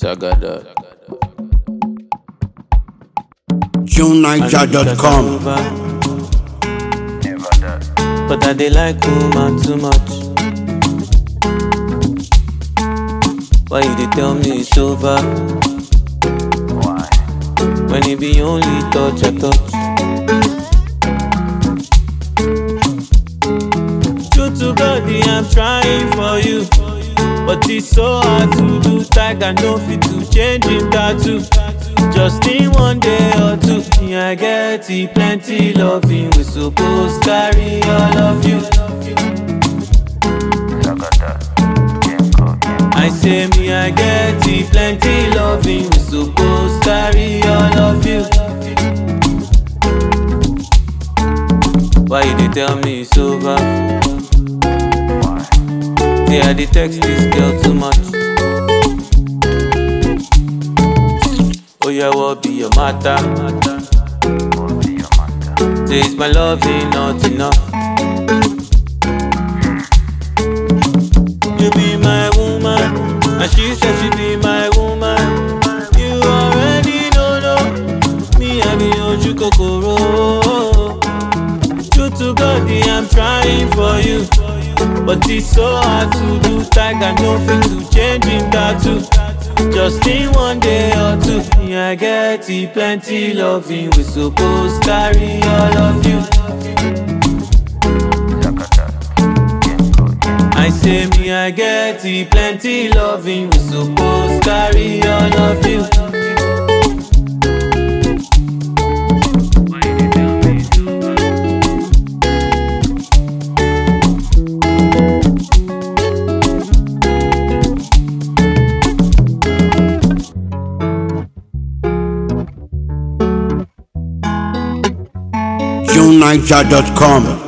Tagada. JuneNiger.com. But I dey like woman too much. Why you dey tell me it's over? When it be only touch I touch. True to God, I'm trying for you. But it's so hard to do. Tiger no fit to change him tattoo. Just in one day or two, me I get it plenty loving. We suppose carry all of you. I say me I get it plenty loving. We suppose carry all of you. Why you dey tell me it's over? Say I dey text this girl too much. Oh yeah, what be your matter? Say it's my loving not enough. You be my woman, and she said she be my woman. You already know, no. Me I be Oju Kokoro. True to God, I'm trying for you. But it's so hard to do. Tiger no fit to change him tattoo. Just in one day or two, yeah, I get it plenty loving. We suppose carry all of you. I say me, I get it plenty loving. We suppose carry all of you. JuneNiger.com.